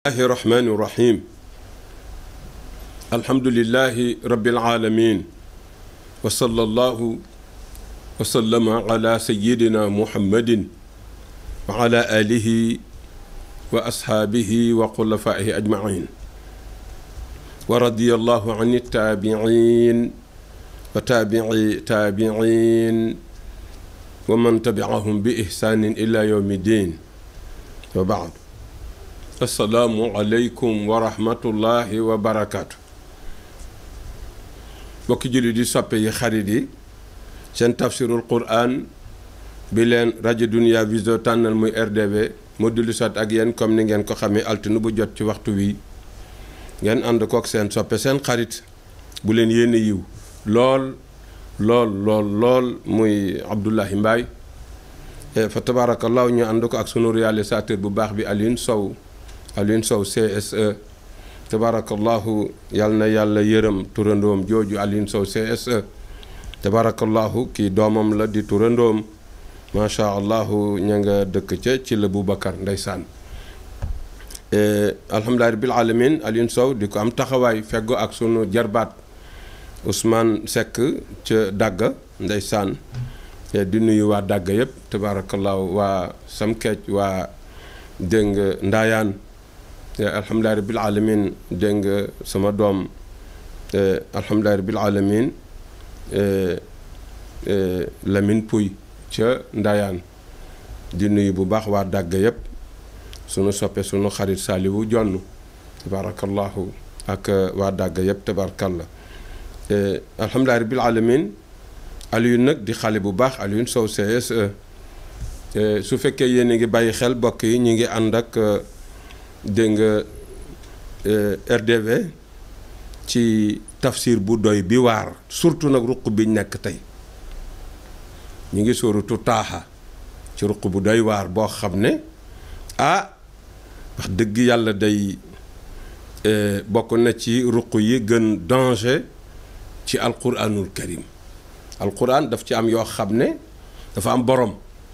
الله الرحمن الرحيم الحمد لله رب العالمين وصلى الله وسلم على سيدنا محمد وعلى آله وأصحابه وخلفائه أجمعين ورضي الله عن التابعين وتابعي تابعين ومن تبعهم بإحسان إلى يوم الدين وبعد السلام عليكم ورحمة الله وبركاته bokki jullit di soppe yi xarit yi seen tafsirul quran bi leen rajo Dunia Vision tànnal muy RDV mu dulli sot ak yéen comme ni ngeen ko xamee altine bu jot ci waxtu wi ngeen ànd kook seen soppe seen xarit bu leen yéene yiw lool lool lool lool muy Abdoulahi Mbaye fa tabarakallahu ñu ànd ko ak sunu réalisateur bu baax bi Alioune Sow Alioune Sow CSE tabarakallahu yal na yàlla yërëm turandoom jooju Alioune Sow CSE tabarakallahu kii doomam la di turandoom macha allahu ña nga dëkk ca ci la Boubacar ndeysaan alhamdulilah rabbil alamin Alioune Sow di ko am taxawaay feggo ak sunu jarbaat Ousmane Seck ca Dagga ndeysaan di nuyu waa Dagga yëpp tabarakallahu waa Samkeej waa dégg nga Ndaayaan alhamdulilah rabbil alamin dégg nga sama doom alhamdulilah rabbil alamin Lamine Pouy ca Ndayaan di nuyu bu baax waa dàgg yëpp sunu soppe sunu xarit Saliwu Jonn tabarakallahu ak waa dàgg yëpp tabarakallah alhamdulilah rabbil alamin Alioune nag di xale bu baax Alioune Sow CSE su fekkee yéen a ngi bàyyi xel bokk yi ñu ngi ànd ak dégg nga RDV ci tafsir bu doy bi waar surtout nag ruq bi nekk tey ñu ngi sóoratu taaxa ci ruq bu doy waar boo xam ne ah wax dëgg yàlla day bokk na ci ruq yi gën danger ci alquranul karim alquran daf ci am yoo xam ne dafa am borom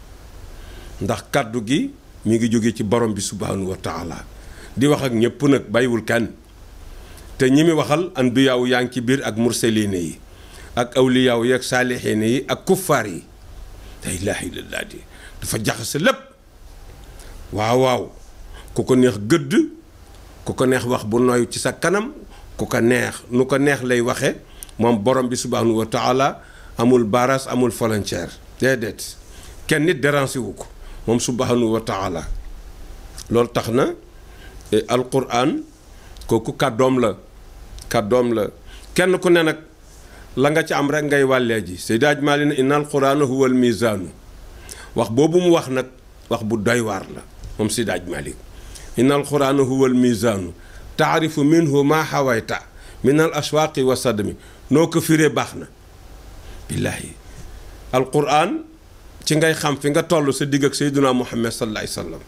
ndax kàddu gi mi ngi jóge ci borom bi subhanahu wa taala di wax ak ñëpp nag bàyyiwul kenn te ñi mi waxal anbiyaaw yaa ngi ci biir ak mursaline yi ak awliyaaw yi ak saalixiine yi ak kuffaar yi la ilaaha illallaah di dafa jaxase lépp waaw waaw ku ko neex gëdd ku ko neex wax bu nooy ci sa kanam ku ko neex nu ko neex lay waxe moom borom bi subhanahu wa taala amul baras amul frontière déedéet kenn nit déranger wu ko moom subhanahu wa taala loolu tax na alquran kooku kàddoom la kàddoom la kenn ku ne nag la nga ci am rek ngay wàllee ji Seydi Aj Maalik ne inna alqurana huwa al mizaanu wax boobu mu wax nag wax bu doy waar la moom Seydi Aj Maalik inna alqurana huwa al mizaanu taarifu minhu ma xawayta min al ashwaaqi wa sadmi noo ko firee baax na billaahi alquran ci ngay xam fi nga toll sa digg ak Seydina Muhammad sallallahu alayhi wa sallam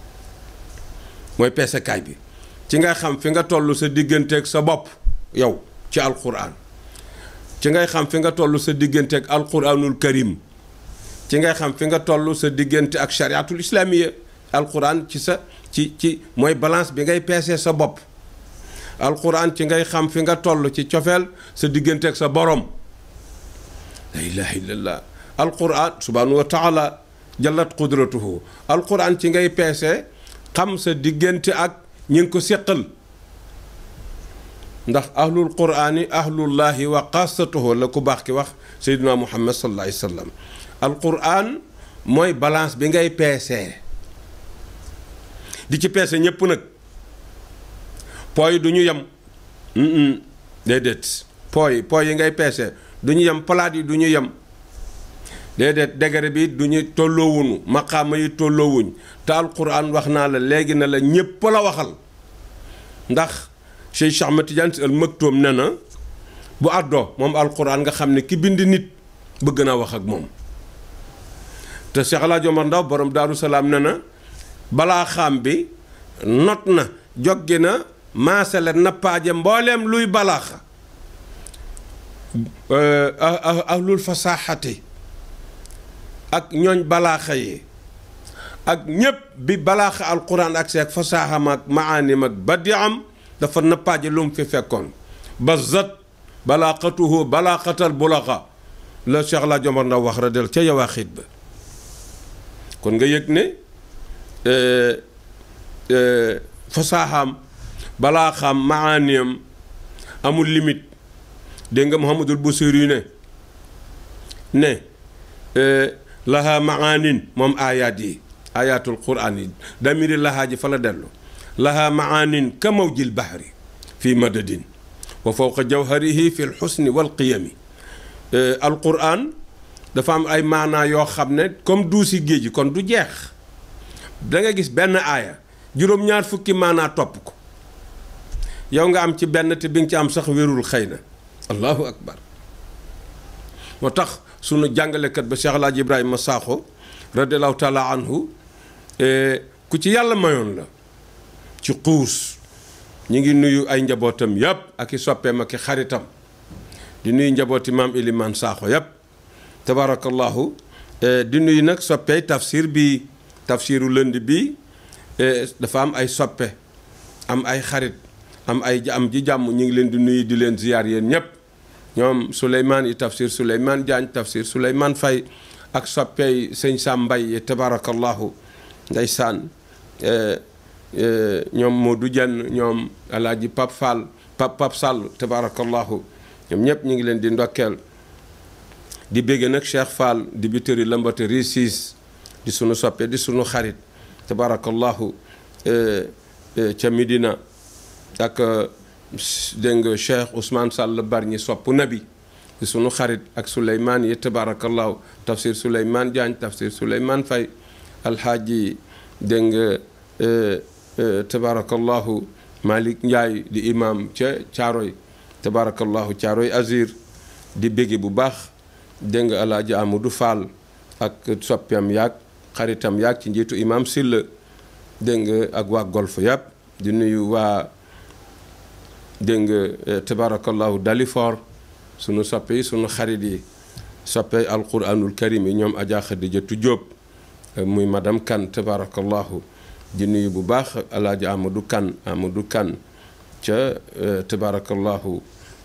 mooy peesekaay bi ci ngay xam fi nga toll sa digganteeg sa bopp yow ci alquran ci ngay xam fi nga toll sa digganteeg alquranul karim ci ngay xam fi nga toll sa diggante ak chariatul islamiya alquran ci sa ci ci mooy balance bi ngay peesee sa bopp alquran ci ngay xam fi nga toll ci cofeel sa digganteeg sa borom la ilaha illallah alquran subhanahu wa taala jallat qudratuhu alquran ci ngay peesee xam sa diggante ak ñi ngi ko séqal ndax ahlul quraani ahlullahi wa xaasatuhu la ku baax ki wax seydina muhammad sallallahu alayhi wa sallam alquran mooy balance bi ngay peesee di ci peese ñépp nag pooy du ñu yem déedéet pooy pooy yi ngay peese du ñu yem palaat yi du ñu yem déedéet degré bi du ñu tolloowuñu maqaama yi tolloowuñ te alquran wax naa la léegi na la ñépp la waxal ndax Cheikh Cheikh Ahmed Tidiane Sy Al Maktoum ne na bu àddoo moom alquran nga xam ne ki bind nit bëgg naa wax ak moom te Cheikh El Hadj Omar Ndaw borom Daaru Salaam ne na balaa xam bi not na joggi na maasale nappaaje mbooleem luy balaaxa ahlul fasaaxati ak ñooñ balaaxa yi ak ñépp bi balaaxa alquran ak seeg fasaaxam ak maanim ak badiam dafa nappaaje lu mu fi fekkoon ba zat balaaxatuhu balaaxatal bulaxa la Cheikh la Jomar Ndaw wax radel ca yawaaxiit ba kon nga yëg ne fasaaxam balaaxam maaniyam amul limite dégg nga Muhammadul Busiri ne ne laha maanin moom aayaat yi ayatul quran yi damiri lahaa ji fa la dellu laha maanin ka mawjil bahri fi madadin wa fawqa jawharihi fi lxusni walqiyami alquran dafa am ay maanaa yoo xam ne comme duusi géej gi kon du jeex da nga gis benn aaya juróom-ñaar fukki maanaa topp ko yow nga am ci benn te bi nga ci am sax wérul xëy na allahu akbar moo tax sunu jàngalekat ba Cheikh Alaaji Ibrahima Sakho radiallahu taala anhu ku ci yàlla mayoon la ci xuus ñu ngi nuyu ay njabootam yépp ak i soppeem ak i xaritam di nuyu njabooti maam Iliman Sakho yépp tabarakallahu di nuyu nag soppey tafsir bi tafsiru lënd bi dafa am ay soppe am ay xarit am ay am ji jàmm ñu ngi leen di nuyu di leen ziyaar yéen ñépp ñoom Souleymane yi tafsir Souleymane Diagne tafsir Souleymane Faye ak soppey sëñ Sam Mbay yi tabarakallahu ndeysaan ñoom Modou Dieng ñoom alaaji Pap Fall Pap Pap Sall tabarakallahu ñoom ñëpp ñu ngi leen di ndokkeel di bégge nag Cheikh Fall di bitëri lambatëri siis di sunu soppe di sunu xarit tabarakallahu ca Medina ak dégg nga Cheikh Ousmane Sall bar ñi sopp nabi di sunu xarit ak Souleymane yi tabarakallahu tafsir Souleymane Diagne tafsir Souleymane Faye alxaaji dégg nga tabarakallahu Malick Ndiaye di imam ca Caaroy tabarakallahu Caaroy Azir di bégge bu baax dégg nga alaaji Amadou Fall ak soppeem yaag xaritam yaag ci njiitu imam Silla dégg nga ak waa golf yàpp di nuyu waa dégg nga tabarakallahu Dalifor sunu soppe yi sunu xarit yi soppe alquranul karim yi ñoom Adja Khadijatu Diop muy madame Kane tabarakallahu di nuyu bu baax alaaji Amadou Kane Amadou Kane ca tabarakallahu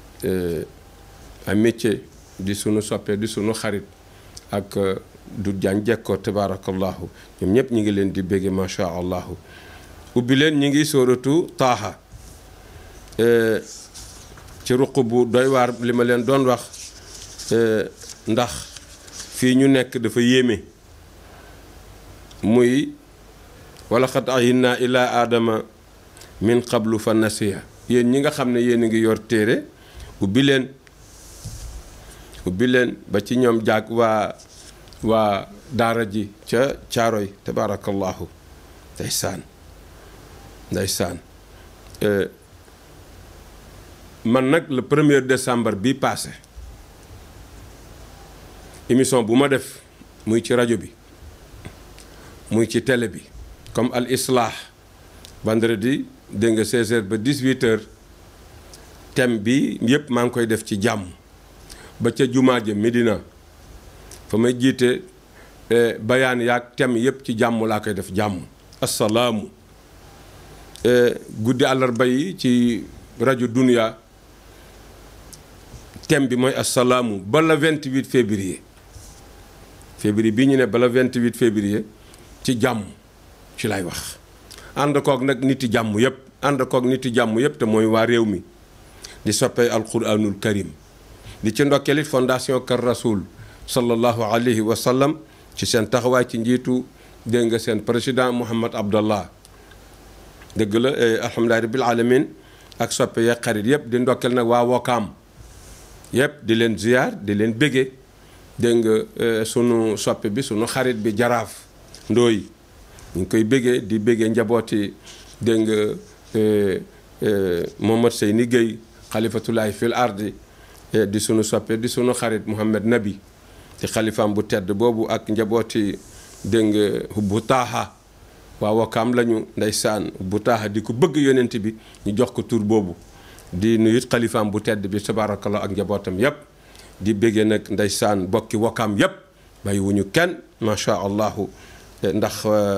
a métier di sunu soppe di sunu xarit ak du jaan jekkoo tabarakallahu ñoom ñëpp ñu ngi leen di bégge macha allahu ubbi leen ñu ngi sóoratu taaha ci ruq bu doy waar li ma leen doon wax ndax fii ñu nekk dafa yéeme muy wala xat ahinna ila aadama min qablu fa nasiya yéen ñi nga xam ne yéen a ngi yor téere ubbi leen ubbi leen ba ci ñoom jaag waa waa daara ji ca caaroy tabarakallahu ndeysaan ndeysaan man nag le premier décembre bi passé émission bu ma def muy ci rajo bi muy ci télé bi comme al islah vendredi dégg nga 16h ba 18h thème bi yépp maa ngi koy def ci jàmm ba ca jumaa ja Medina fa may jiite bayaan yaag thème yépp ci jàmm laa koy def jàmm assalaamu guddi àllarba yi ci rajo Dunia thème bi mooy assalaamu ba la 28 février février bii ñu ne ba la 28 février ci jàmm ci lay wax ànd koog nag niti jàmm yépp ànd koog niti jàmm yépp te mooy waa réew mi di soppee alquranul karim di ci ndokkeelit fondation Kër Rasoul sallallahu alayhi wa sallam ci seen taxawaay ci njiitu dégg nga seen président Mouhamad Abdallah dëgg la alhamdulilahi rabbil alamin ak soppe yeeg xarit yépp di ndokkeel nag waa Wokaam yépp di leen ziyaar di leen bége dégg nga sunu soppe bi sunu xarit bi jaraaf ndooy ñu ngi koy béggee di béggee njabooti dégg nga Mohamad Seyni Gueye xalifatulahi fil ardi di sunu soppe di sunu xarit Mouhamed Nabi di xalifaam bu tedd boobu ak njabooti dégg nga hubbu taaha waa wakaam lañu ndeysaan hubbu taaha di ko bëgg yonent bi ñu jox ko tur boobu di nuyut xalifaam bu tedd bi tabarakallah ak njabootam yépp di béggee nag ndeysaan bokki wakaam yépp bàyyi wuñu kenn macha allahu ndax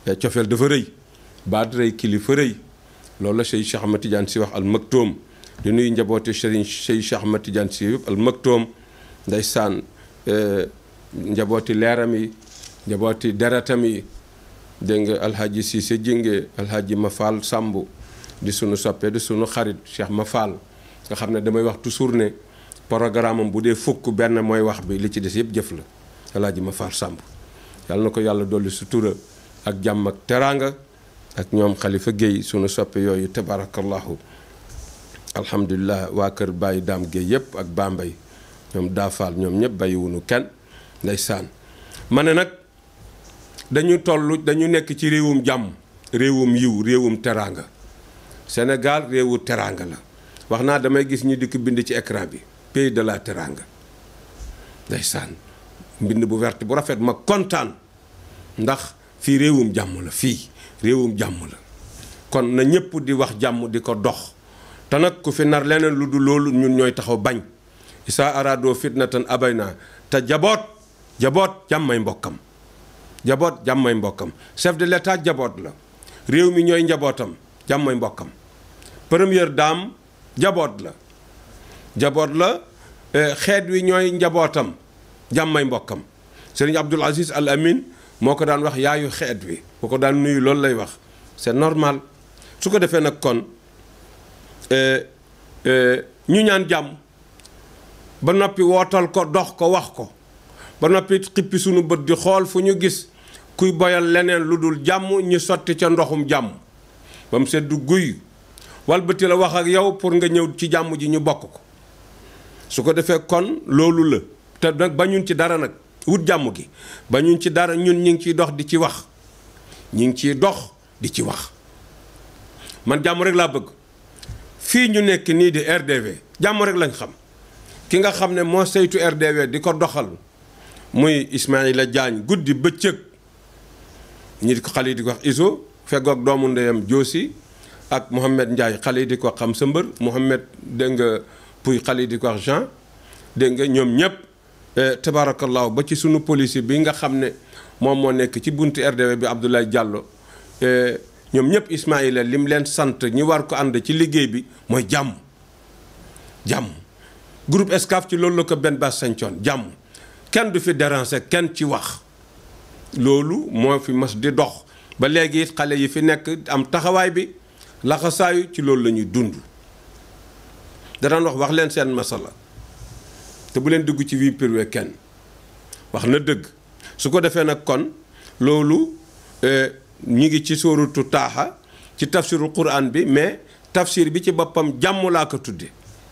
cofeel dafa rëy baat rëy kilifa rëy loolu la Cheikh Cheikh Ahmad Tidiane si wax al maktoom di nuyu njabooti Serigne Cheikh Cheikh Ahmad Tidiane si yëpp al maktoom ndeysaan njabooti leeram yi njabooti deretam yi dégg nga alhaji Cissé Jinge alhaji Mafal Samb di sunu soppe di sunu xarit Cheikh Mafal nga xam ne damay wax toujours ne programme am bu dee fukk benn mooy wax bi li ci des yëpp jëf la alhaji Mafal Samb yàlla na ko yàlla dolli sutura ak jàmm ak teraanga ak ñoom xalifa Guèye sunu soppe yooyu tabarakallahu alhamdulilah waa kër Baye Dame Guèye yëpp ak Bambey ñoom daafaal ñoom ñëpp bàyyiwunu kenn ndeysaan ma ne nag dañu toll dañu nekk ci réewum jàmm réewum yiw réewum teraanga Sénégal réewu teraanga la wax naa damay gis ñu dikk bind ci écran bi pays de la teraanga ndeysaan mbind bu wert bu rafet ma kontaan ndax fii réewum jàmm la fii réewum jàmm la kon na ñëpp di wax jàmm di ko dox te nag ku fi nar leneen lu dul loolu ñun ñooy taxaw bañ isaa araadoo fitnatan abay naa te jaboot jaboot jàmmay mbokkam jaboot jàmmay mbokkam chef de l'état jaboot la réew mi ñooy njabootam jàmmay mbokkam première dame jaboot la jaboot la xeet wi ñooy njabootam jàmmay mbokkam sëriñ Abdul Aziz Al Amin moo ko daan wax yaayu xeet wi bu ko daan nuyu loolu lay wax c'est normal su ko defee nag kon ñu ñaan jàmm ba noppi wootal ko dox ko wax ko ba noppi xippi sunu bët di xool fu ñu gis kuy boyal leneen lu dul jàmm ñu sotti ca ndoxum jàmm ba mu sedd guy walbati la wax ak yow pour nga ñëw ci jàmm ji ñu bokk ko su ko defee kon loolu la te nag bañuñ ci dara nag wut jàmm gi bañuñ ci dara ñun ñu ngi ciy dox di ci wax ñu ngi ciy dox di ci wax man jàmm rek laa bëgg fii ñu nekk nii di RDV jàmm rek lañ xam ki nga xam ne moo saytu RDV di ko doxal muy Ismaïla Diagne guddi bëccëg ñi di ko xale yi di ko wax iso feggoog doomu ndeyam Joosi ak Mohamed Ndiaye xale yi di ko wax xam sa mbër Mohamed dégg nga Puy xale yi di ko wax Jean dégg nga ñoom ñëpp tabaarakallaahu ba ci sunu policier bi nga xam ne moom moo nekk ci buntu RDV bi Abdoulaye Diallo ñoom ñëpp Ismaïla lim leen sant ñi war ko ànd ci liggéey bi mooy jàmm jàmm groupe Excaf ci loolu la ko benn bas sañcoon jàmm kenn du fi déranger kenn ci wax loolu moo fi mas di dox ba léegi it xale yi fi nekk am taxawaay bi laxasaayu ci loolu la ñuy dund danaan wax wax leen seen masala te bu leen dugg ci vie privée kenn wax na dëgg su ko defee nag kon loolu ñi ngi ci sóoratu taaxa ci tafsiru quran bi mais tafsir bi ci boppam jàmm laa ko tudde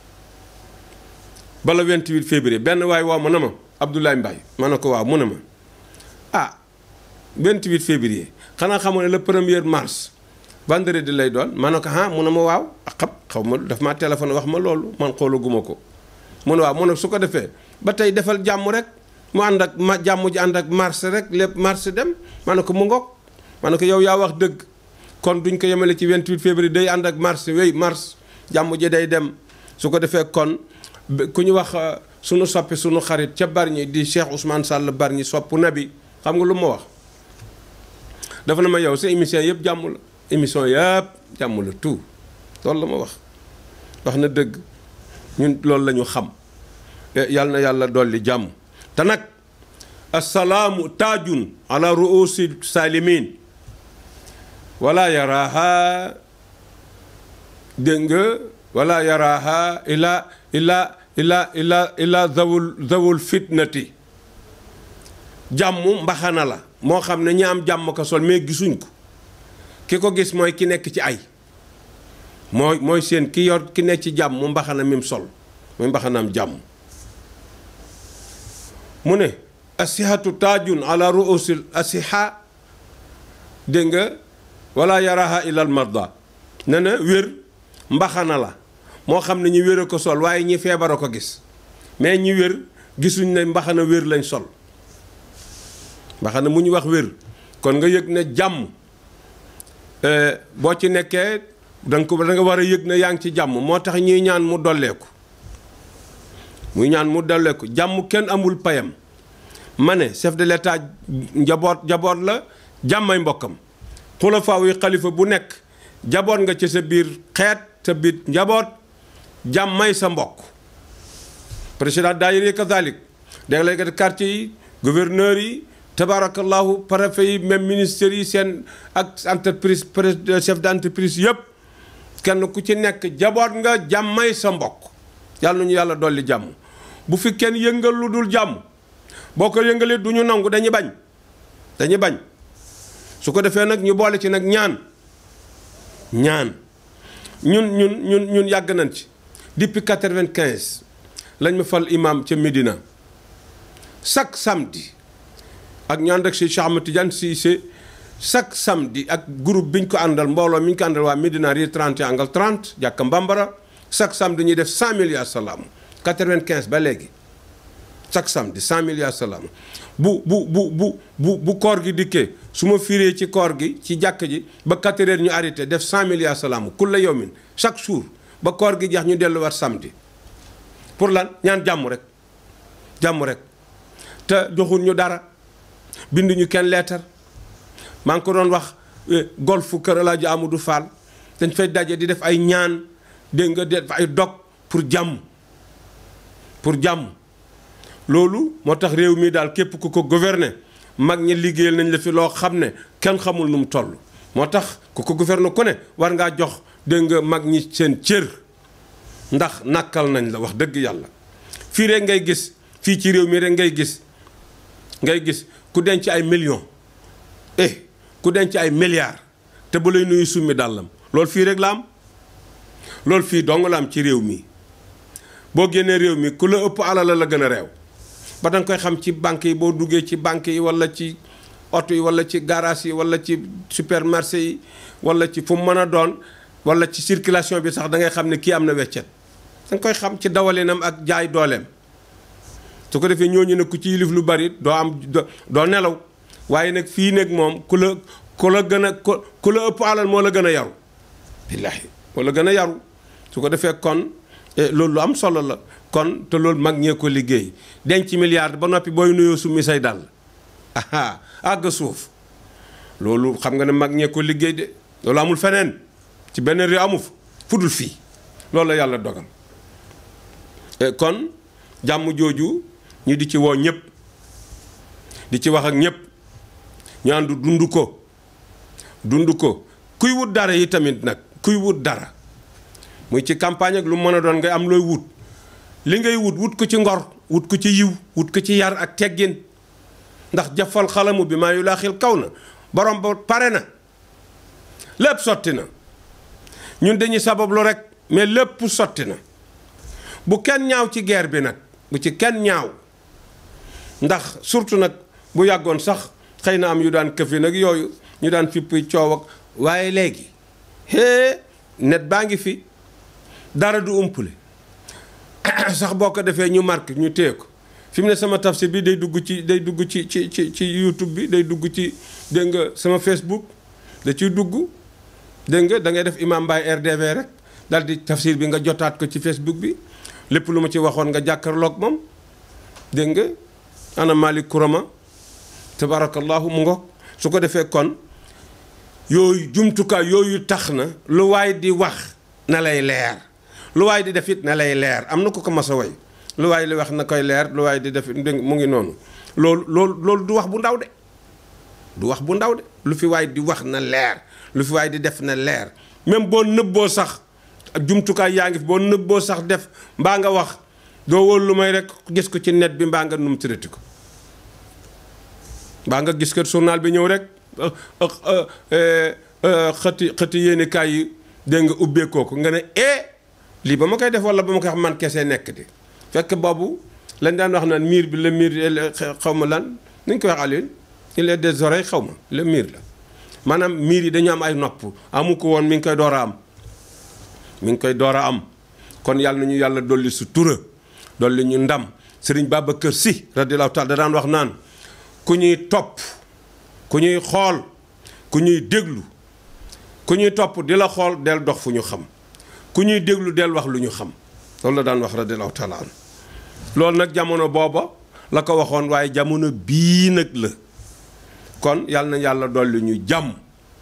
bala 28 février benn waay waaw mu ne ma Abdoulaye Mbaye ma ne ko waaw mu ne ma ah 28 février xanaa xamu ne le premier mars vendredi lay doon ma ne ko ah mu ne ma waaw ak xam xaw ma daf maa téléphone wax ma loolu man xoolaguma ko mu ne waaw mu ne su ko defee ba tey defal jàmm rek mu ànd ak ma jàmm ji ànd ak mars rek lépp mars dem ma ne ko mu ngoog ma ne ko yow yaa wax dëgg kon duñ ko yemale ci 28 février day ànd ak mars wéy mars jàmm ji day dem su ko defee kon ku ñu wax sunu soppi sunu xarit ca Bargny di Cheikh Ousmane Sall Bargny sopp nabi xam nga lu ma wax dafa na ma yow sa émission yëpp jàmm la émission yëpp jàmm la tout loolu la ma wax wax na dëgg ñun loolu la ñu xam yàlla na yàlla dolli jàmm te nag assalaamu taajun ala ruusi salimin wala yaraaha dégg nga wala yaraaha ila ila ila ila ila zawul zawul fitnati jàmm mbaxana la moo xam ne ñi am jàmm ko sol mais gisuñ ko ki ko gis mooy ki nekk ci ay mooy mooy seen ki yor ki nekk ci jàmm mu mbaxana mim sol muy mbaxanaam jàmm mu ne asihatu taajun ala ruusil asiha dégg nga wala yaraha ilal marda ne na wér mbaxana la moo xam ne ñu wér a ko sol waaye ñi feebar a ko gis mais ñi wér gisuñ ne mbaxana wér lañ sol mbaxana mu ñu wax wér kon nga yëg ne jàmm boo ci nekkee danga ko da nga war a yëg ne yaa ngi ci jàmm moo tax ñuy ñaan mu dolleeku muy ñaan mu dolleeku jàmm kenn amul payam ma ne chef de l'état njaboot njaboot la jàmmay mbokkam xulafaaw yi xalifa bu nekk jaboot nga ci sa biir xeet sa biir njaboot jàmmay sa mbokk président daayira yi kazalik délégué de quartier yi gouverneur yi tabarakallahu préfet yi même ministères yi seen ak entreprise chef d'entreprise yëpp kenn ku ci nekk jaboot nga jàmmay sa mbokk yàlla nañu yàlla dolli jàmm bu fi kenn yëngal lu dul jàmm boo ko yëngalee du ñu nangu dañuy bañ dañuy bañ su ko defee nag ñu boole ci nag ñaan ñaan ñun ñun ñun ñun yàgg nañ ci depuis quatre-vingt-quinze lañ ma fal imam ca Médina chaque samedi ak ñu ànd ak si Cheikh Ahmed Tidiane Cissé chaque samedi ak groupe bi ñu ko àndal mbooloo mi ñu ko àndal waa Médina Rue 30 angle 30 jàkka Mbambara chaque samedi ñuy def 100 milliards salaam 95 ba léegi chaque samedi 100 milliards salaam bu bu bu bu bu bu koor gi dikkee su ma firee ci koor gi ci jàkk ji ba 4 heures ñu arrêté def 100 milliards salaam kulla yawmin chaque jour ba koor gi jeex ñu delluwaat samedi pour lan ñaan jàmm rek jàmm rek te joxul ñu dara binduñu kenn leetar maa ngi ko doon wax golfu kër Alaaji Amadou Fall dañ fay daje di def ay ñaan dégg nga def ay dog pour jàmm pour jàmm loolu moo tax réew mi daal képp ku ko gouverner mag ñi liggéeyal nañ la fi loo xam ne kenn xamul nu mu toll moo tax ku ko gouverner ku ne war ngaa jox dégg nga mag ñi seen cër ndax nàkkal nañ la wax dëgg yàlla fii rek ngay gis fii ci réew mi rek ngay gis ngay gis ku denc ay millions eh ku denc ay milliards te bu lay nuyu summi dàllam loolu fii rek la am loolu fii dong la am ci réew mi boo génnee réew mi ku la ëpp alal la gën a réew ba danga koy xam ci banque yi boo duggee ci banque yi wala ci oto yi wala ci garage yi wala ci supermarché yi wala ci fu mu mën a doon wala ci circulation bi sax da ngay xam ne kii am na weccet danga koy xam ci dawalinam ak jaay dooleem su ko defee ñooñu ne ku ci yilif lu bari doo am doo nelaw waaye nag fii nag moom ku la ku la gën a ku la ëpp alal moo la gën a yaru billaahi moo la gën a yaru su ko defee kon loolu lu am solo la kon te loolu mag ñee ko liggéey denc milliard ba noppi booy nuyoo summi say dàll aha àgg suuf loolu xam nga ne mag ñee ko liggéey de loolu amul feneen ci benn réew amu fa fudul fii loolu la yàlla dogal kon jàmm jooju ñu di ci woo ñëpp di ci wax ak ñëpp ñu àndu dund ko dund ko kuy wut dara yi tamit nag kuy wut dara muy ci campagne ak lu mën a doon ngay am looy wut li ngay wut wut ko ci ngor wut ko ci yiw wut ko ci yar ak teggin ndax jafal xalamu bi maa yu laa xil kaw na borom ba pare na lépp sotti na ñun dañuy sabablu rek mais lépp sotti na bu kenn ñaaw ci guerre bi nag bu ci kenn ñaaw ndax surtout nag bu yàggoon sax xëy na am yu daan këfi nag yooyu ñu daan fippi coow ak waaye léegi hee net baa ngi fi dara du umpule sax boo ko defee ñu marqué ñu téye ko fi mu ne sama tafsir bi day dugg ci day dugg ci ci ci ci YouTube bi day dugg ci dégg nga sama Facebook da ciy dugg dégg nga da ngay def Imam Mbaye RDV rek daal di tafsir bi nga jotaat ko ci Facebook bi lépp lu ma ci waxoon nga jàkkaarloog moom dégg nga ana Malick Kourama tabarakallahu mu ngoog su ko defee kon yooyu jumtukaay yooyu tax na lu waay di wax na lay leer lu waay di def it na lay leer am na ko ko mas a way lu waay li wax na koy leer lu waay di def mu ngi noonu loolu loolu loolu du wax bu ndaw de du wax bu ndaw de lu fi waay di wax na leer lu fi waay di def na leer même boo nëbboo sax jumtukaay yaa ngi fi boo nëbboo sax def mbaa nga wax doo wóolu lu may rek gis ko ci net bi mbaa nga num traité ko mbaa nga gis ko journal bi ñëw rek xëti xëti yéeni kaay yi dégg nga ubbeekoo ko nga ne eh lii ba ma koy def wala ba ma koy wax man kese nekk di fekk boobu lañ daan wax naan miir bi la miir xaw ma lan nuñ koy wax Alioune il est des oreilles xaw ma le miir la maanaam miir yi dañu am ay nopp amu ko woon mi ngi koy door a am mi ngi koy door a am kon yàlla nañu yàlla dolli su tura dolli ñu ndam sëriñ Babacar Sy radiyallahu taala da daan wax naan ku ñuy topp ku ñuy xool ku ñuy déglu ku ñuy topp di la xool del dox fu ñu xam ku ñuy déglu del wax lu ñu xam loolu la daan wax radiyallahu taala an loolu nag jamono booba la ko waxoon waaye jamono bii nag la kon yàlla na yàlla dolli ñu jàmm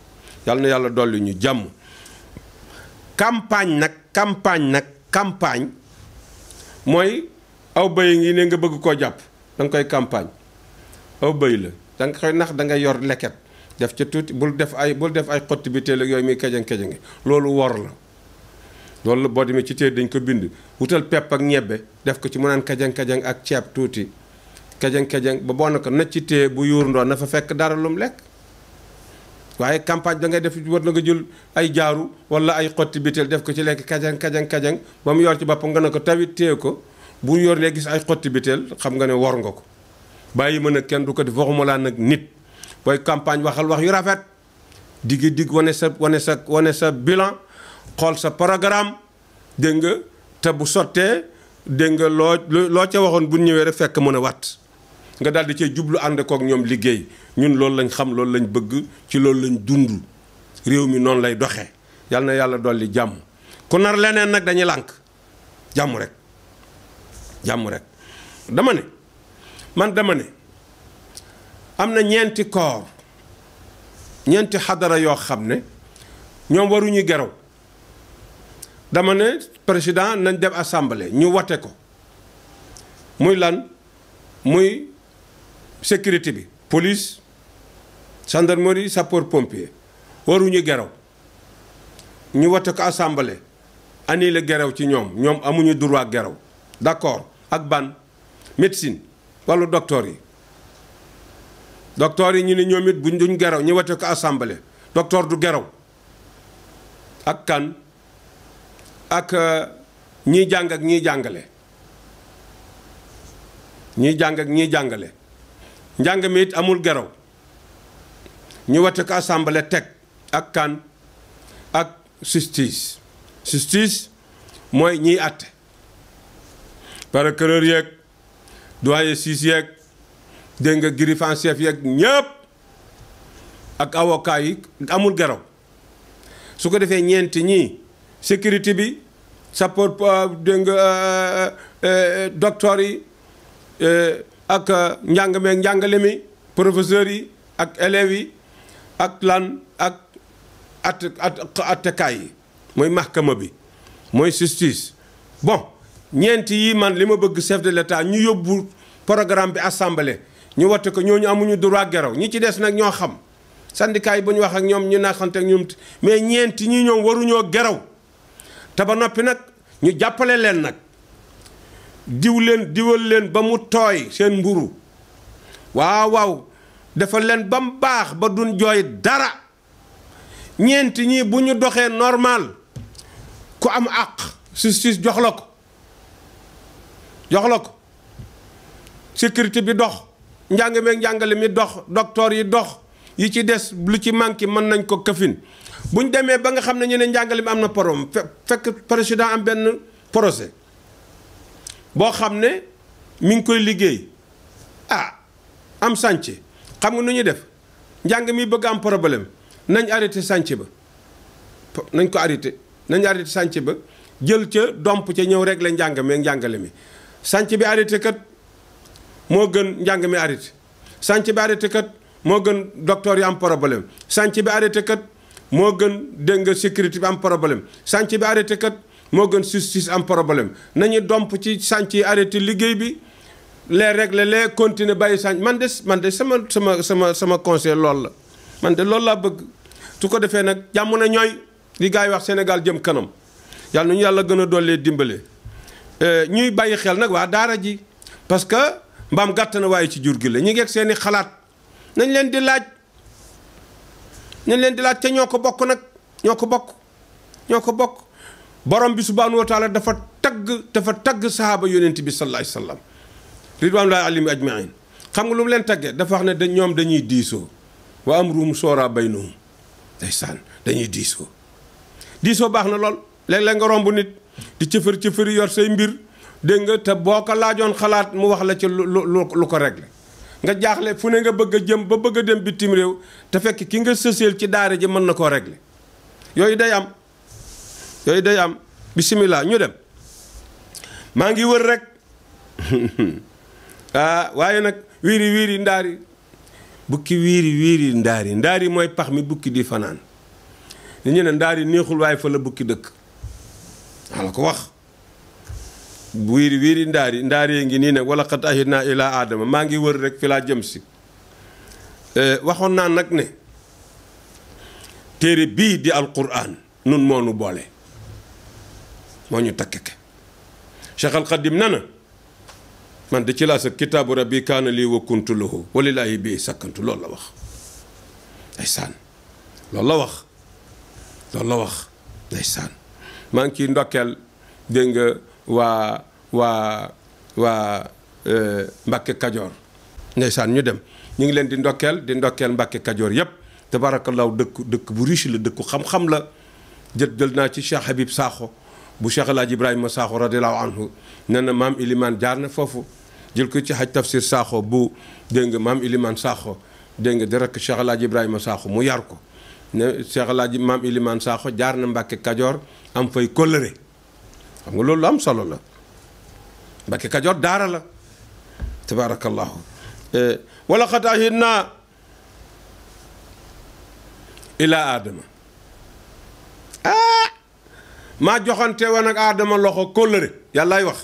yal na yàlla dolli ñu jàmm campagne nag campagne nag campagne mooy aw bëy ngi ne nga bëgg koo jàpp da nga koy campagne aw bëy la da nga koy nax da nga yor leket def ca tuuti bul def ay bul def ay xotti bi teel ak yooyu muy kejang kejange loolu wor la loolu la boo demee ci téere dañ ko bind wutal pepp ak ñebbe def ko ci mu naan kajang kajang ak ceeb tuuti kajang kajang ba boo na ko na ci téye bu yuur ndoon na fa fekk dara lum lekk waaye campagne da ngay def war na nga jël ay jaaru wala ay xotti biteel def ko ci lekk kajang kajang kajang ba mu yor ci boppam nga ne ko tawit téye ko bu yor ne gis ay xotti biteel xam nga ne wor nga ko bàyyi mën a kenn du ko def waxuma laa nag nit booy campagne waxal wax yu rafet diggi digg wane sa wane sa wane sa bilan xool sa programme dégg nga te bu sottee dégg nga loo loo ca waxoon bu ñëwee rek fekk mën a wat nga daal di cee jublu ànd kook ñoom liggéey ñun loolu lañ xam loolu lañ bëgg ci loolu lañ dund réew mi noonu lay doxee yal na yàlla dolli jàmm ku nar leneen nag dañuy lànk jàmm rek jàmm rek dama ne man dama ne am na ñeenti koor ñeenti xadara yoo xam ne ñoom waruñu geraw dama ne président nañ dem assemblée ñu wate ko muy lan muy sécurité bi police gendarmerie sapeur pompier waruñu geraw ñu wate ko assemblée annulé geraw ci ñoom ñoom amuñu droit geraw d'accord ak ban médecine wàllu docteur yi docteur yi ñu ne ñoom it buñ duñ geraw ñu wate ko assemblée docteur du geraw ak kan ak ñiy jàng ak ñiy jàngale ñiy jàng ak ñiy jàngale njàng mi it amul geraw ñu wate ko assemblée teg ak kan ak justice justice mooy ñiy àtte procureur yeeg doyen siis yeeg dégg nga greffier en chef yeeg ñëpp ak avocat yi amul geraw su ko defee ñeenti ñii sécurité bi sapeur dégg nga docteur yi ak njàng meeg njàngale mi professeurs yi ak élèves yi ak lan ak at at attekaay yi mooy mahkama bi mooy justice bon ñeenti yi man li ma bëgg chef de l'état ñu yóbbu programme bi assemblée ñu watte ko ñooñu amuñu droit geraw ñi ci des nag ñoo xam syndicat yi bu ñu wax ak ñoom ñu naxante ak ñoom mais ñeenti ñi ñoom waruñoo geraw te ba noppi nag ñu jàppale leen nag diw leen diwal leen ba mu tooy seen mburu waaw waaw dafa leen ba mu baax ba duñ jooy dara ñeenti ñii bu ñu doxee normal ku am àq justice jox la ko jox la ko sécurité bi dox njàng meeg njàngale mi dox docteur yi dox yi ci des lu ci manqué mën nañ ko këfin bu ñu demee ba nga xam ne ñu ne njàngale mi am na problème fekk président am benn projet boo xam ne mi ngi koy liggéey ah am sànce xam nga nu ñuy def njàng mi bëgg am problème nañ arrêté sànce ba nañ ko arrêté nañ arrêté sànce ba jël ca domp ca ñëw régler njàng mi njàngale mi sànce bi arrêté kat moo gën njàng mi arrêté sànce bi arrêté kat moo gën docteur yi am problème sànce bi arrêté kat moo gën dégg nga sécurité bi am problème sànce bi arrêté kat moo gën justice am problème nañu domp ci sànce yi arrêté liggéey bi les régler les continuer bàyyi sànc man de man de sama sama sama sama conseil loolu la man de loolu laa bëgg su ko defee nag jàmm na ñooy li gars yi wax Sénégal jëm kanam yàlla nañu yàlla gën a dollee dimbale ñuy bàyyi xel nag waa daara ji parce que mbaam gàtt na waaye ci jur gi la ñu ngeeg seeni xalaat nañ leen di laaj nañ leen di laaj te ñoo ko bokk nag ñoo ko bokk ñoo ko bokk borom bi subhaanahu wa taala dafa tagg dafa tagg sahaaba yonent bi sallallahu alayhi wa sallam ridwanullahi alayhim ajmain xam nga lu mu leen taggee dafa wax ne da ñoom dañuy diisoo wa amruhum shura baynahum ndeysaan dañuy diisoo diisoo baax na lool léeg-léeg nga romb nit di cëfër cëfëri yor say mbir dégg nga te boo ko laajoon xalaat mu wax la ci lu lu lu ko réglé nga jaaxle fu ne nga bëgg a jëm ba bëgg a dem bitim réew te fekk ki nga sëseel ci daara ji mën na koo réglé yooyu day am yooyu day am bisimilah ñu dem maa ngi wër rek ah waaye nag wiiri wiiri ndaari bukki wiiri wiiri ndaari ndaari mooy pax mi bukki di fanaan li ñu ne ndaari neexul waaye fa la bukki dëkk waa la ko wax wiiri wiiri ndaari ndaari ngi nii nag wala xat ahidna ila aadama maa ngi wër rek fi laa jëm si waxoon naa nag ne téere bii di alquran nun moo nu boole moo ñu takkeke Cheikh al Xadim na na man de ci laa sa kitaabu rabbi kaana lii wa kuntu lahu walilaahi bii sakkantu loolu la wax ndeysaan loolu la wax loolu la wax ndeysaan maa ngi ciy ndokkeel dégg nga waa waa waa Mbàkke Kajoor ndeysaan ñu dem ñu ngi leen di ndokkeel di ndokkeel Mbàkke Kajoor yépp tabaarakallaahu dëkk dëkk bu riche la dëkku xam-xam la jël jël naa ci Cheikh Habib Sakho bu Cheikh El Hadj Ibrahima Sakho radiallahu anhu nee na maam Ilimaan jaar na foofu jël ko ci Haj Tafsir Sakho bu dégg nga maam Ilimaan Sakho dégg nga di rekk Cheikh El Hadj Ibrahima Sakho mu yar ko ne Cheikh El Hadj maam Ilimaan Sakho jaar na Mbàkke Kajoor am fay kóllëre xam nga loolu lu am solo la Mbàkke Kajoor daara la tabaarakallaahu wala xat ahidnaa ilaa aadama ah maa joxante woon ak aadama loxo kóllëre yàllaay wax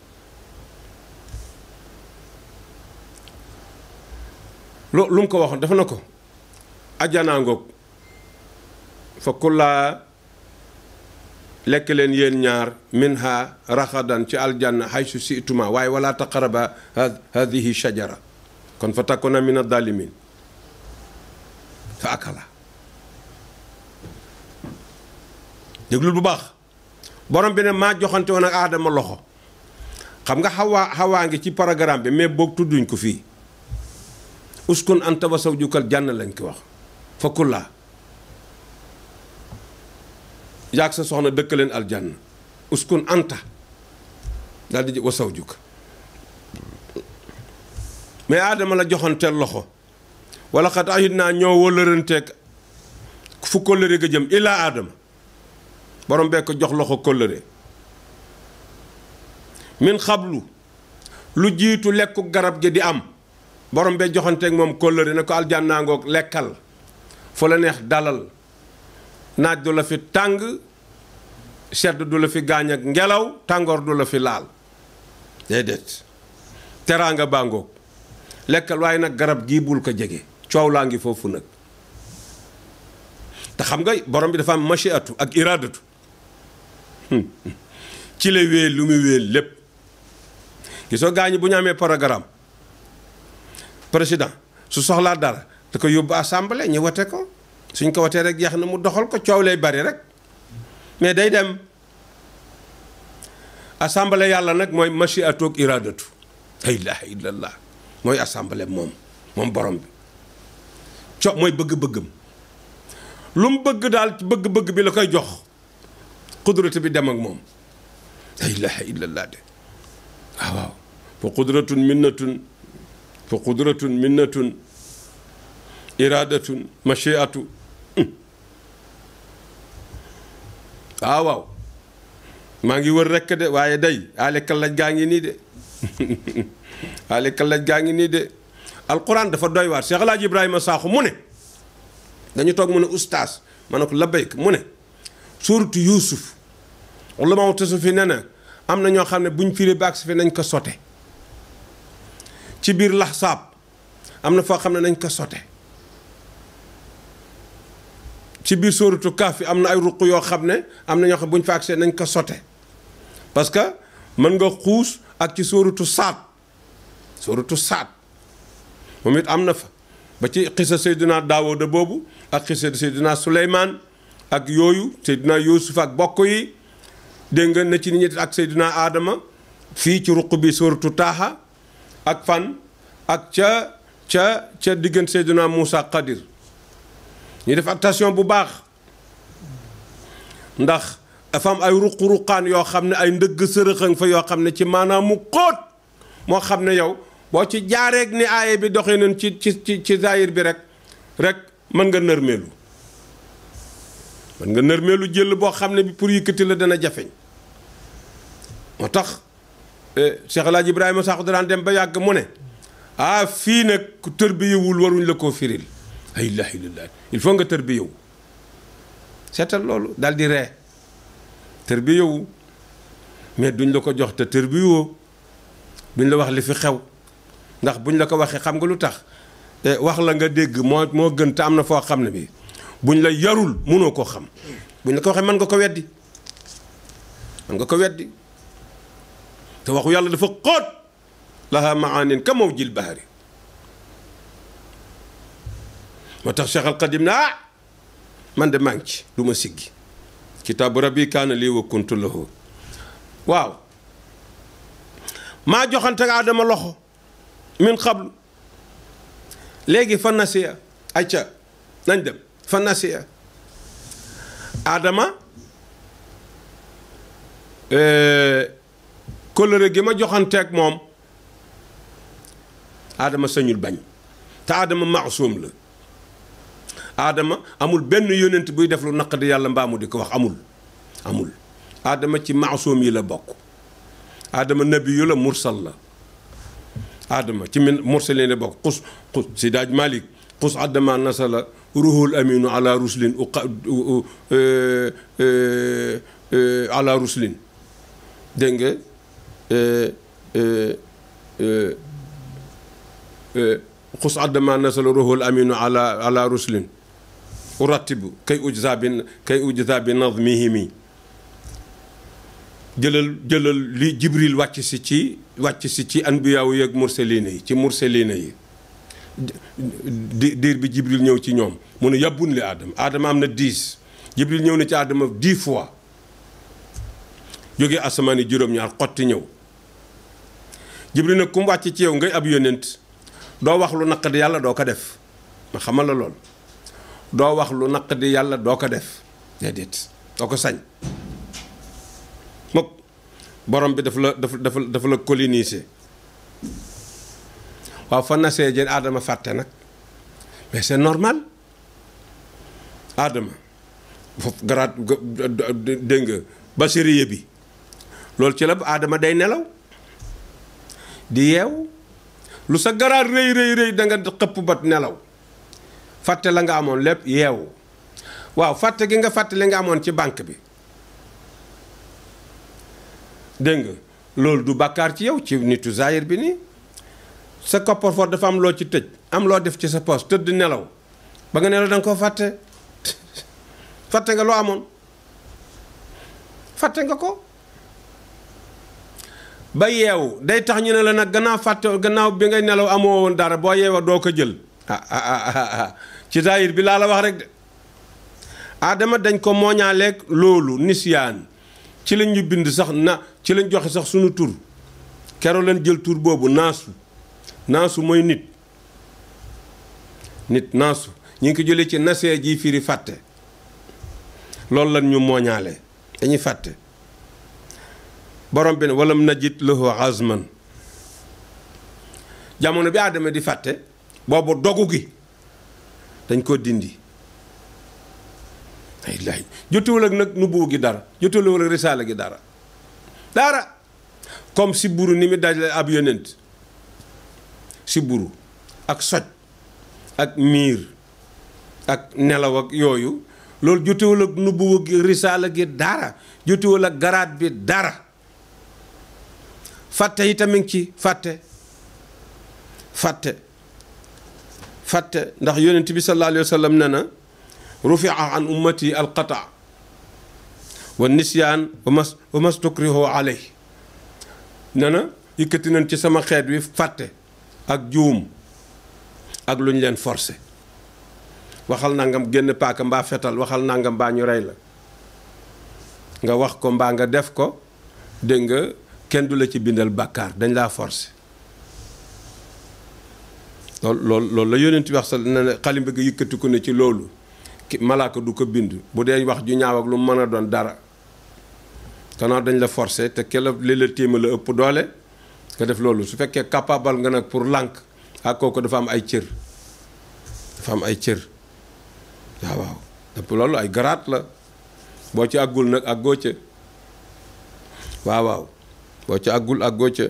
lu lu mu ko waxoon dafa na ko ajjanaa ngoog fa kullaa lekk leen yéen ñaar minha raxadan ci aljanna haysu situma waaye wala taqaraba hadihi shajara kon fa takuna min adalimin fa akala déglul bu baax borom bi ne maa joxante woon ak aadama loxo xam nga xawaa xawaa ngi ci programme bi mais boog tudduñ ko fii uskun anta wa zawjukal jànn lañ ko wax fa kullaa yaag sa soxna dëkk leen aljanna uskun anta daal di wa zawjuk mais aadama la joxanteel loxo wala xat ahit naa ñoo wëllëranteeg fu kóllëre ga jëm ilaa aadama borom bee ko jox loxo kóllëre min xablu lu jiitu lekku garab gi di am borom bee joxanteeg moom kóllëre ne ko aljannaa ngoog lekkal fu la neex dalal naaj du la fi tàng sedd du la fi gaañ ak ngelaw tàngoor du la fi laal déedéet teraanga baa ngoog lekkal waaye nag garab gii bul ko jege coow laa ngi foofu nag te xam nga borom bi dafa am machiatu ak iradatu ci la wéel lu muy wéel lépp gisoo gaañi bu ñu amee programme président su soxlaa dara da ko yóbbu assemblée ñu wote ko suñ ko watee rek jeex na mu doxal ko coow lay bari rek mais day dem assemblée yàlla nag mooy machiatu ak iradatu la ilaha illallah mooy assemblée moom moom borom bi co mooy bëgg-bëggam lu mu bëgg daal ci bëgg-bëgg bi la koy jox qudratu bi dem ak moom la ilaha illallah de waaw waaw fa qudratun minnatun fa qudratun minnatun iradatun machiatu waaw waaw maa ngi wër rekk de waaye day ale kallaj gaa ngi nii de ale kallaj gaa ngi nii de alquran dafa doy waar Cheikh El Hadj Ibrahima Sakho mu ne dañu toog mu ne ustaas ma ne ko labbayk mu ne suuratu yuusuf wala ma tasu fi ne na am na ñoo xam ne buñ firi baag si fi nañ ko sote ci biir laxsaab am na foo xam ne nañ ko sote ci biir sóoratu kaaf am na ay ruq yoo xam ne am na ñoo xam buñ fa agsee nañ ko sote parce que mën nga xuus ak ci sóoratu saat sóoratu saat moom it am na fa ba ci xisa Seydina Daawuda boobu ak xisa Seydina Suleymaan ak yooyu Seydina Yuusuf ak bokk yi dégg nga na ci nit ñi ak Seydina Adama fii ci ruq bi sóoratu taaha ak fan ak ca ca ca diggante Seydina Muusa Xadir ñu def attention bu baax ndax dafa am ay ruq-ruqaan yoo xam ne ay ndëgg sërëxëng fa yoo xam ne ci maanaam mu xóot moo xam ne yow boo ci jaareeg ni aaye bi doxee nañ ci ci ci ci zaahir bi rek rek mën nga nërmeelu mën nga nërmeelu jël boo xam ne bi pour yëkkati la dana jafeñ moo tax Cheikh El Hadj Ibrahima Sakho daan dem ba yàgg mu ne ah fii nag ku tër bi yëwul waruñ la koo firil la ilaha illallah il faut nga tër bi yow seetal loolu daal di ree tër bi yowu mais duñ la ko jox te tër bi woo duñ la wax li fi xew ndax buñ la ko waxee xam nga lu tax wax la nga dégg moo moo gën te am na foo xam ne bi buñ la yarul mënoo koo xam buñ la ko waxee mën nga ko weddi mën nga ko weddi te waxu yàlla dafa xóot laha maanin ka mawjil bahari moo tax Cheikh Al Qadim ne ah man de maa ngi ci du ma siggi kitaabu rabbi kaana lii wa kuntu lahu waaw maa joxante ak Adama loxo min xablu léegi fa nasiya ayca nañ dem fa nasiya Adama kóllëre gi ma joxanteeg moom Adama sañul bañ te Adama maasum la Adama amul benn yónent buy def lu naqadi yàlla mbaamu di ko wax amul amul Adama ci maasum yi la bokk Adama nabiyu la mursal la Adama ci min mursalin la bokk xus xus si daaj Malik xus Adama nasala ruhul aminu ala ruslin uqa ala ruslin dégg nga xus Adama nasala ruhul aminu ala ala ruslin uratibu kay ujza bi kay ujza bi nazmihimi jëlal jëlal li jibril wàcc si ci wàcc si ci anbiyaawu yeeg mursalina yi ci mursalina yi di diir bi jibril ñëw ci ñoom mu ne yàbbun li aadama aadama am na dix jibril ñëw na ci aadama dix fois jóge asamaan yi juróom-ñaar xotti ñëw jibril nag ku mu wàcc ci yow ngay ab yónent doo wax lu naqadi yàlla doo ko def ma xamal la lool doo wax lu naqadi yàlla doo ko def déedéet doo ko sañ mokk borom bi dafa la dafa dafa dafa la coloniser waaw fa nasee jën aadama fàtte nag mais c'est normal aadama foofu garaat dégg nga basiriye bi loolu ci la aadama day nelaw di yeew lu sa garaat rëy rëy rëy da nga xëpp bat nelaw fàtte la nga amoon lépp yeewu waaw fàtte gi nga fàtte li nga amoon ci banque bi dégg nga loolu du bàkkaar ci yow ci nitu zaayir bi nii sa coffre-fort dafa am loo ci tëj am loo def ci sa poche tëdd nelaw ba nga nelaw da nga koo fàtte fàtte nga loo amoon fàtte nga ko ba yeewu day tax ñu ne la nag gannaaw fàtte gannaaw bi ngay nelaw amoo woon dara boo yeewoo doo ko jël ah ah ah ci zaayir bi laa la wax rek de Adama dañ ko mooñaaleeg loolu nisyaan ci lañ ñu bind sax na ci lañ joxe sax sunu tur keroo leen jël tur boobu naasu naasu mooy nit nit naasu ñu ngi ko jëlee ci nasee ji firi fàtte loolu lan ñu mooñaale dañuy fàtte borom bi ne walam najid lahu azman jamono bi Adama di fàtte boobu dogu gi dañ ko dindi ay laay jotewul ak nag nubuwu gi dara jotewul ak risaala gi dara dara comme si buru ni mu dajale ab yonent si buru ak soj ak miir ak nelaw ak yooyu loolu jotewul ak nubuwu gi risaala gi dara jotewul ak garaat bi dara fàtte yi tamit ci fàtte fàtte fàtte ndax yonent bi sallallahu alayhi wa sallam ne na rufia an ummati alqata wa nisyaan wa mas wa mastukrihu aley ne na yëkkati nañ ci sama xeet wi fàtte ak juum ak lu ñu leen forcé waxal nangam génn paaka mbaa fetal waxal nangam mbaa ñu rey la nga wax ko mbaa nga def ko dégg nga kenn du la ci bindal bàkkaar dañ laa forcé loolu loolu loolu la yonent bi wax sa ne ne xalim bëgg yëkkati ko ne ci loolu malaaka du ko bind bu dee wax ju ñaaw ak lu mën a doon dara kanaa dañ la forcé te ke la li la téema la ëpp doole nga def loolu su fekkee capable nga nag pour lànk ak kooku dafa am ay cër dafa am ay cër waaw waaw dëpp loolu ay garaat la boo ci àggul nag àggoo ca waaw waaw boo ci àggul àggoo ca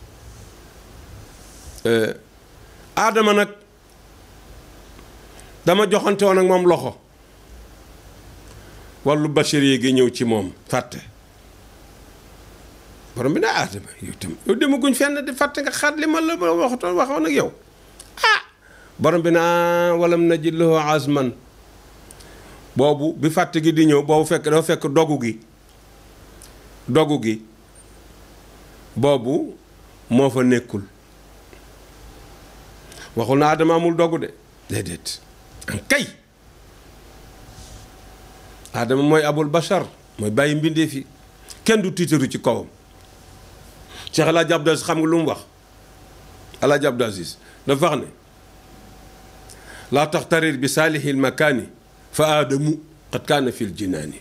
aadama nag dama joxante woon ak moom loxo wàllu bacharier gi ñëw ci moom fàtte borom bi ne aadama yow tam yow demaguñ fenn di fàtte nga xaat li ma la waxatoon waxoon ak yow ah borom bi naa walam najid lahu azman boobu bi fàtte gi di ñëw boobu fekk dafa fekk dogu gi dogu gi boobu moo fa nekkul waxul na Adama amul dogu de déedéet an kay Adama mooy abul bachar mooy bàyyi mbindee fi kenn du tiitaru ci kawam Cheikh El Hadj Abdou Aziz xam nga lu mu wax El Hadj Abdou Aziz dafa wax ne laa taxtarir bi saalihil makaani fa aadamu qad kaana fil jinaani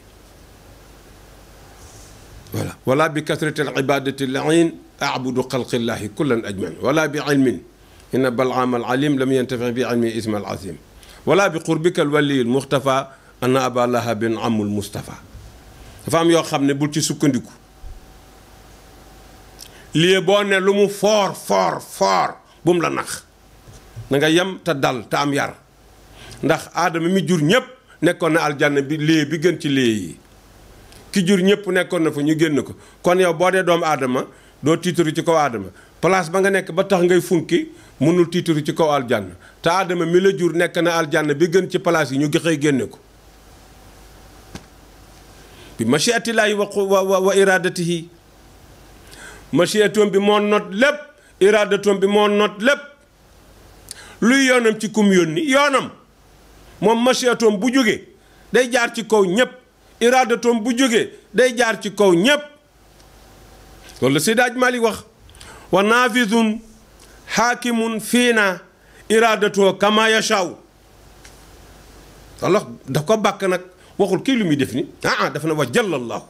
voilà wala bi kasrati al ibadati lain abudu xalqillahi kullan ajmain wala bi ilmin inna balaam al alim lam yantafi bi ilmi isma al azim wala bi qurbika al wali al muxtafa anna aba lahabin amul mustafa dafa am yoo xam ne bul ci sukkandiku lii boo ne lu mu foor foor foor bu mu la nax na nga yem te dal te am yar ndax aadama mi jur ñépp nekkoon na aljanna bi lii bi gën ci lii yi ki jur ñëpp nekkoon na fa ñu génn ko kon yow boo dee doomu aadama doo tiitaru ci kaw aadama place ba nga nekk ba tax ngay funki mënul tiitaru ci kaw aljanna te aadama mi la jur nekk na aljanna bi gën ci place yi ñu xëy génne ko bi machiatillaahi wa wa wa iradatihi machiatoom bi moo not lépp iradatoom bi moo not lépp luy yoonam ci kum yónni yoonam moom machiatoom bu jógee day jaar ci kaw ñépp iraadatoom bu jógee day jaar ci kaw ñépp loolu la Seydi Aj Maalik wax wa naafidun xaakimun fiina iraadatoo kama yashaaw walla daf ko bàkk nag waxul kii lu muy def ni ah ah dafa ne wa jallallahu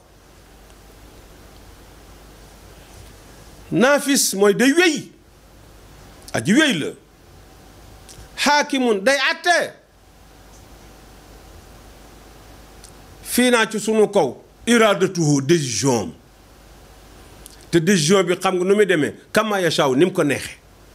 naafis mooy day wéy aji wéy la xaakimun day attee fii naa ci sunu kaw iraadatuhu décision am te décision bi xam nga nu muy demee kama yashaaw ni mu ko neexee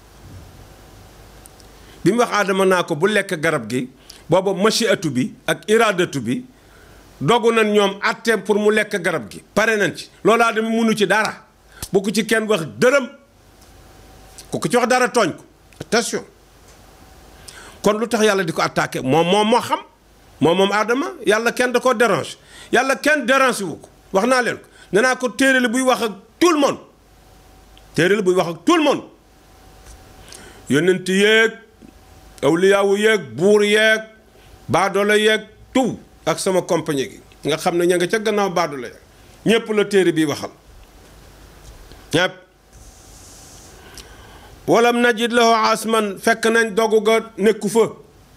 bi mu wax aadama naa ko bu lekk garab gi booba machiatu bi ak iraadatu bi dogu nañ ñoom atteem pour mu lekk garab gi pare nañ ci loolu aadama munu ci dara bu ko ci kenn wax dërëm ku ko ci wax dara tooñ ko attention kon lu tax yàlla di ko attaqué moom moom moo xam moom moom aadama yàlla kenn da koo dérange yàlla kenn dérange wu ko wax naa leen ko nee naa ko téere la buy wax ak tout le monde téere la buy wax ak tout le monde yonent yeeg awliyaawu yeeg buur yeeg baadoolo yeeg tout ak sama compagnie gi nga xam ne ña nga ca gannaaw baadoolo yeeg ñépp la téere bi waxal ñépp walam najid lahu asman fekk nañ dogu ga nekku fa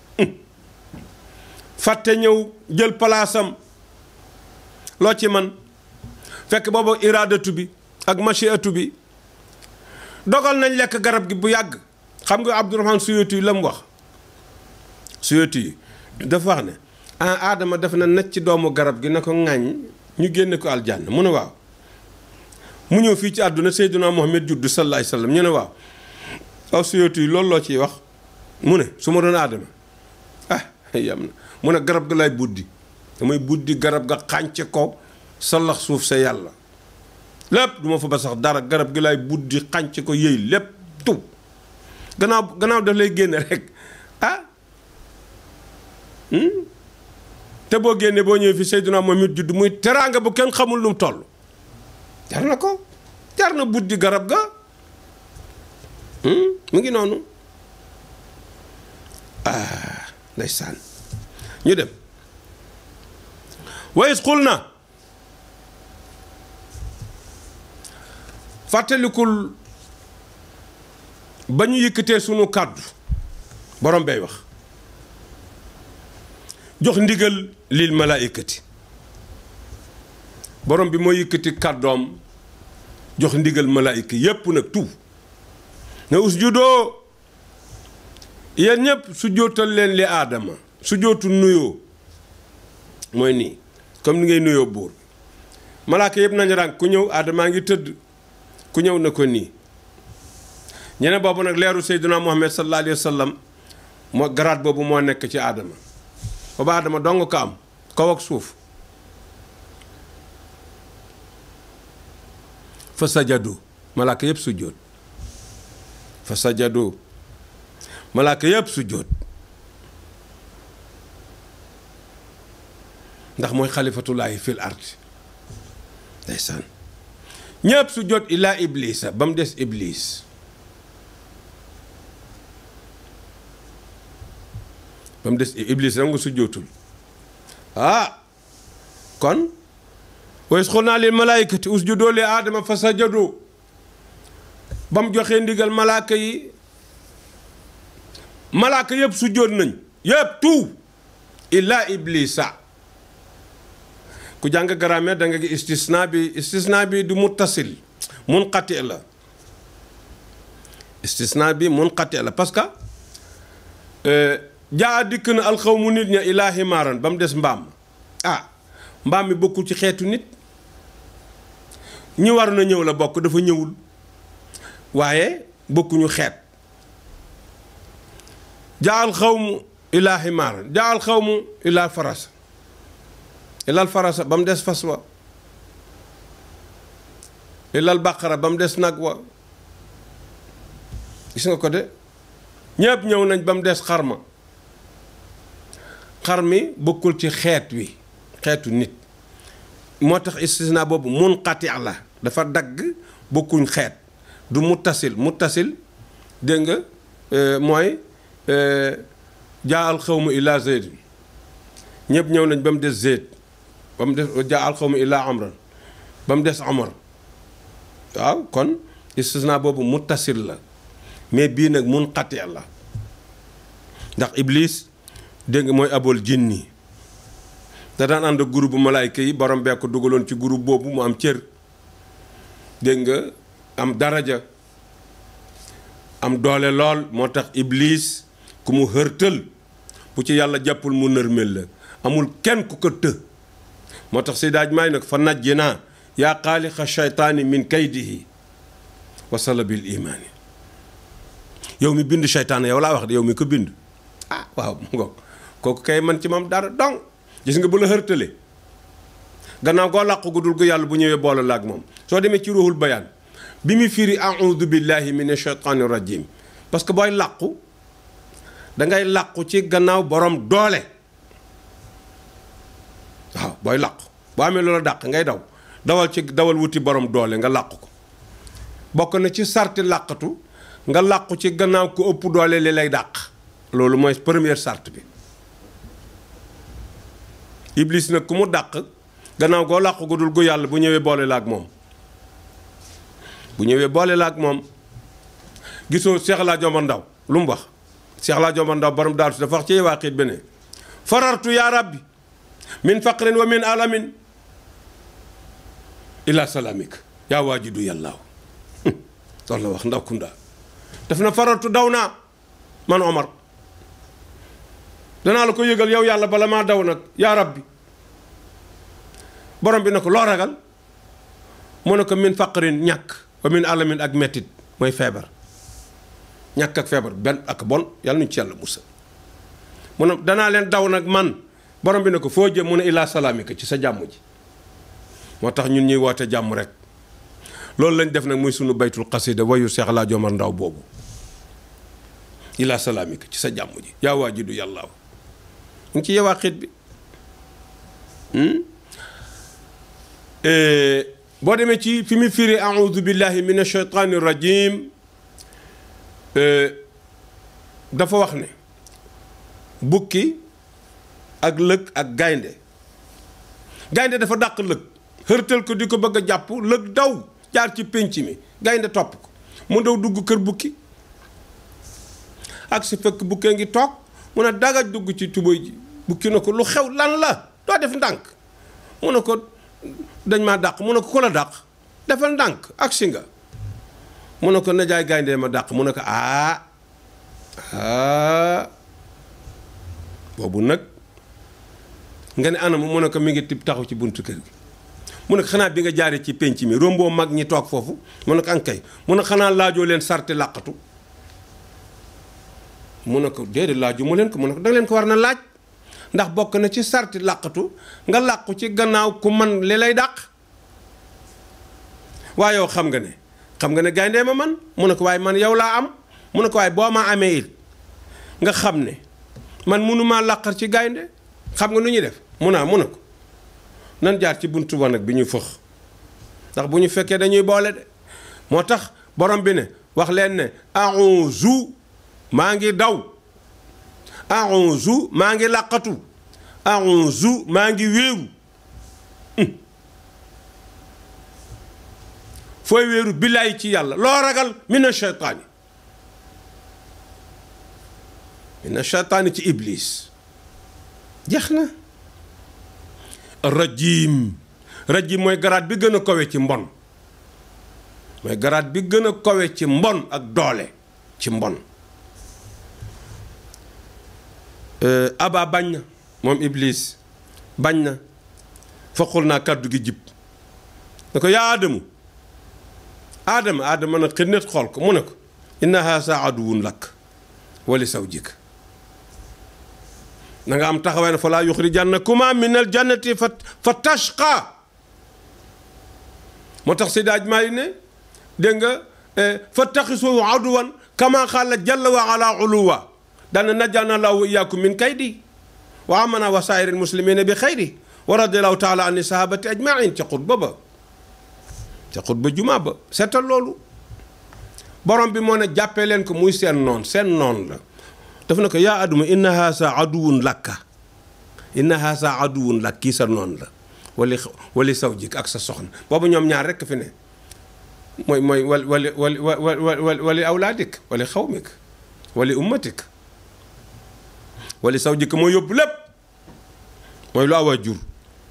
fàtte ñëw jël palaasam loo ci man fekk boobu iraadatu bi ak machiatu bi dogal nañ lekk garab gi bu yàgg xam nga Abdourahman Suyuti yi la mu wax Suyuti yi dafa wax ne ah aadama def na necc ci doomu garab gi na ko ŋàññ ñu génne ko aljanna mu ne waaw mu ñëw fii ci àdduna Seydina Muhammad juddu sallallahu alayhi wasallam ñu ne waaw aw Suyuti yi loolu loo ciy wax mu ne su ma doon aadama ah yam na mu ne garab ga lay buddi damay buddi garab ga xànce ko sallax suuf sa yàlla lépp du ma fa ba sax dara garab gi lay buddi xànce ko yëy lépp tuw gannaaw gannaaw daf lay génne rek ah te boo génnee boo ñëwee fi Seydina Muhammad judd muy teraanga bu kenn xamul lu mu toll jar na ko jar na buddi garab ga mu ngi noonu ah ndeysaan ñu dem wayis xul na fàttalikul ba ñu yëkkatee sunu kàddu borom bay wax jox ndigal lil malaaykati borom bi moo yëkkati kàddoom jox ndigal malaayka yépp nag tout ne usjudoo yéen ñëpp su jootal leen li aadama su jootu nuyoo mooy nii comme ni ngay nuyoo buur malaaka yëpp nañ ràng ku ñëw aadamaa ngi tëdd ku ñëw na ko nii ñene boobu nag leeru seyduna muhammad sallallahu alayhi wa sallam moo garaat boobu moo nekk ci aadama booba aadama dong ko am kaw ak suuf fa sajadu malaaka yëpp sujjóot fa sajadu malaaka yëpp sujjóot ndax mooy xalifatullaahi fil ardi ndeysaan ñëpp sujjóot illaa iblisa ba mu des iblis ba mu des iblis nag nga sujjóotul ah kon wa is qulnaa lil malaaykati usjudu li aadama fa sajadu ba mu joxee ndigal malaaka yi malaaka yëpp sujjóot nañ yëpp tout illa iblisa ku jàng grammaire da nga gi istisna bi istisna bi du muttasil munqati la istisna bi munqati la parce que jaa dikk na alxawmu nit ña ilaa himaaran ba mu des mbaam ah mbaam mi bokkul ci xeetu nit ñi war na ñëw la bokk dafa ñëwul waaye bokkuñu xeet jaa alxawmu ilaa himaaran jaa alxawmu ilaa farasa ilal farasa ba mu des fas wa ilal baqara ba mu des nag wa gis nga ko de ñépp ñëw nañ ba mu des xarma xar mi bokkul ci xeet wi xeetu nit moo tax istisna boobu munqati la dafa dagg bokkuñ xeet du muttasil muttasil dégg nga mooy jaa al xawmu ila zeyd ñëpp ñëw nañ ba mu des zeyd ba mu des jaa al xawmu ila amran ba mu des amar waaw kon istisna boobu muttasil la mais bii nag munqati la ndax iblis dégg nga mooy abol jinni da daan ànd ak groupe bu malaayka yi borom bee ko dugaloon ci groupe boobu mu am cër dégg nga am daraja am doole lool moo tax iblis ku mu hërtël bu ci yàlla jàppul mu nërmel la amul kenn ku ko të moo tax si daaj maay nag fa najji naa yaa xaaliqa shaytaani min kaydihi wa salabil imaani yow mi bind shaytaan yow laa wax de yow mi ko bind ah waaw mu ngoog kooku kay man ci moom dara dong gis nga bu la hërtale gannaaw goo làqu gu dul gu yàlla bu ñëwee boole la ak moom soo demee ci ruuxul bayaan bi mu firi audu billahi min ashaytaani rajim parce que booy làqu dangay làqu ci gannaaw borom doole waaw booy làqu boo amee loola dàq ngay daw dawal ci dawal wuti borom doole nga làqu ko bokk na ci sarti làqatu nga làqu ci gannaaw ku ëpp doole li lay dàq loolu mooy première sart bi iblis nag ku mu dàq gannaaw goo làqu gu dul gu yàlla bu ñëwee boole la ak moom bu ñëwee boole la ak moom gisoo Cheikh laa jomba ndaw lu mu wax Cheikh laa jomba ndaw borom daaru si dafa wax ci waa xiit beneen farartu yaa rabbi min faqrin wa min alamin ila salamik yaa waajidu yàllaaw loolu la wax ndaw kunda daf na farartu daw naa man Omar danaa la ko yëgal yow yàlla bala maa daw nag yaa rabbi borom bi na ko loo ragal mu ne ko min faqrin ñàkk wa min alamin ak mettit mooy feebar ñàkk ak feebar benn ak bon yàlla nuñ ci yàlla musa mu ne danaa leen daw nag man borom bi ne ko foo jëm mu ne ilaa salaamika ci sa jàmm ji moo tax ñun ñuy woote jàmm rek loolu lañ def nag muy sunu baytul xasida wayu Seex laa jomar ndaw boobu ilaa salaamika ci sa jàmm ji yaa waajidu yàllaaw mu ngi ci yewaa xiit bi boo demee ci fi mu firi audu billahi min ashaytaani rajim dafa wax ne bukki ak lëg ak gaynde gaynde dafa dàq lëg xërtal ko di ko bëgg a jàpp lëg daw jaar ci pénc mi gaynde topp ko mu daw dugg kër bukki ak si fekk bukkee ngi toog mu ne daga dugg ci tubóy ji bukki na ko lu xew lan la doo def ndànk mu ne ko dañ maa dàq mu ne ko ku la dàq defal ndànk ak si nga mu ne ko najaay gaynde ma dàq mu ne ko aa aa boobu nag nga ne anam mu ne ko mi ngi tib taxaw ci buntu kër gi mu ne ko xanaa bi nga jaaree ci penc mi romboo mag ñi toog foofu mu ne ko ankay mu ne xanaa laajoo leen sarti làqatu mu ne ko déedéet laaju mu leen ko mu ne ko danga leen ko war na laaj ndax bokk na ci sarti làqatu nga làqu ci gannaaw ku man li lay dàq waaye yow xam nga ne xam nga ne gayndee ma man mu ne ko waaye man yow laa am mu ne ko waaye boo ma amee it nga xam ne man mënumaa làqar ci gaynde xam nga nu ñuy def mun naa mun na ko nan jaar ci buntu ba nag bi ñu fëx ndax bu ñu fekkee dañuy boole de moo tax borom bi ne wax leen ne a'uzu maa ngi daw a'uzu maa ngi làqatu a'uzu maa ngi wéeru fooy wéeru billaay ci yàlla loo ragal mina shaytaani mina shaytaani ci iblis jeex na rajim rajim mooy garaat bi gën a kawe ci mbon mooy garaat bi gën a kawe ci mbon ak doole ci mbon aba bañ na moom iblis bañ na foqul naa kàddu gi jib ne ko yaa aadamu aadama aadama nag xënnet xool ko mu ne ko inna haasa aduwun lakk wali saw jik na nga am taxawaay ne fa laa yuxrijannakuma min al jannati fa fa tashqa moo tax si daaj maa yi ne dégg nga fa taxisu aduwan kama xaala jalla wa ala uluwa dana najjana llahu iyaakum min kaydi wa amana wa saa'iri muslimina bi xayri wa radiallahu taala an sahabati ajmain ca xutba ba ca xutba jumaa ba seetal loolu borom bi moo ne jàppee leen ko muy seen noon seen noon la daf na ko yaa aduma inna haasa aduwun lakka inna haasa aduwun lakk kii sa noon la wali wali saw jik ak sa soxna boobu ñoom ñaar rekk fi ne mooy mooy wali wali wali wali wali awlaadik wali xawmik wali ummatik wali saw jik mooy yóbbu lépp mooy lu awa jur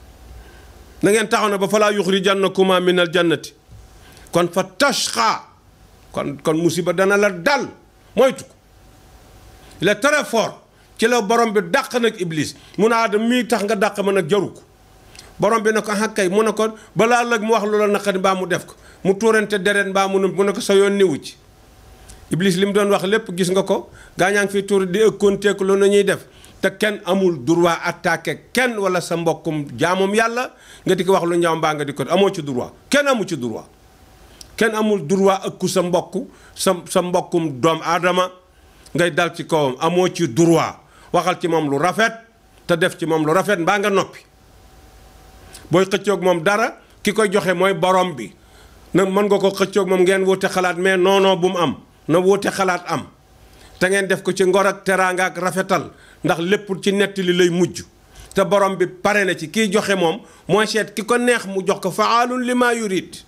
na ngeen taxaw na ba falaa yuxrijannakuma min al jannati kon fa tashqa kon kon musiba dana la dal moytu ko il est très fort ci la borom bi dàq nag iblis mun a adam mii tax nga dàq ma nag jaru ko borom bi ne ko xàkkay mu ne ko balaa lëg mu wax lu la naqari mbaa mu def ko mu tuurante deret mbaa mu mu ne ko sa yoon niwu ci iblis li mu doon wax lépp gis nga ko gaañaa ngi fi tuur di ëkkoonteeku lu na ñuy def te kenn amul droit attaqué kenn wala sa mbokkum jaamum yàlla nga di ko wax lu ñaaw mbaa nga di ko amoo ci droit kenn amu ci droit kenn amul droit ëkku sa mbokk sa sa mbokkum doom aadama ngay dal ci kawam amoo ci droit waxal ci moom lu rafet te def ci moom lu rafet mbaa nga noppi booy xëccoog moom dara ki koy joxe mooy borom bi nag mën nga ko xëccoog moom ngeen wuute xalaat mais non non bu mu am na wuute xalaat am te ngeen def ko ci ngor ak teraanga ak rafetal ndax lépp ci nettali lay mujj te borom bi pare na ci kiy joxe moom mooy seet ki ko neex mu jox ko faalun li maa yurid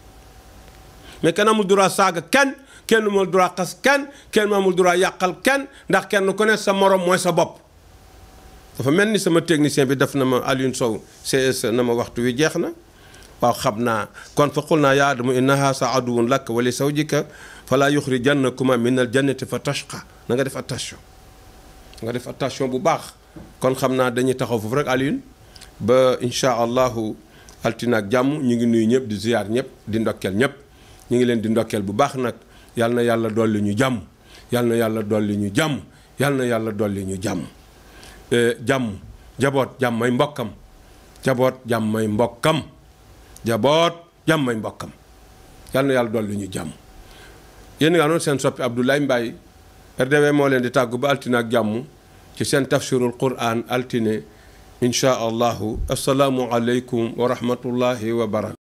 mais kenn amul droit saaga kenn kenn amul droit xas kenn kenn amul droit yàqal kenn ndax kenn ku ne sa morom mooy sa bopp. dafa mel ni sama technicien bi def na ma Alioune Sow CS na ma waxtu wi jeex na waaw xam naa kon fa qul naa yaa Aadamu innahaa sa aduwwun laka wa li zawjika falaa yuxrijannakuma min al jannati fa tashqa na nga def attention nga def attention bu baax kon xam naa dañuy taxaw foofu rek Alioune ba incha allahu altine ak jàmm ñu ngi nuyu ñëpp di ziyaar ñëpp di ndokkeel ñëpp ñu ngi leen di ndokkeel bu baax nag yal na yàlla dolli ñu jàmm yal na yàlla dolli ñu jàmm yal na yàlla dolli ñu jàmm jàmm jaboot jàmmay mbokkam jaboot jàmmay mbokkam jaboot jàmmay mbokkam yal na yàlla dolli ñu jàmm yéen nga noonu seen soppi Abdoulaye Mbaye RDW moo leen di tàggu ba altine ak jàmm ci seen tafsirul quran altine inchaa allahu asalaamu aleykum wa rahmatullahi wa barakatu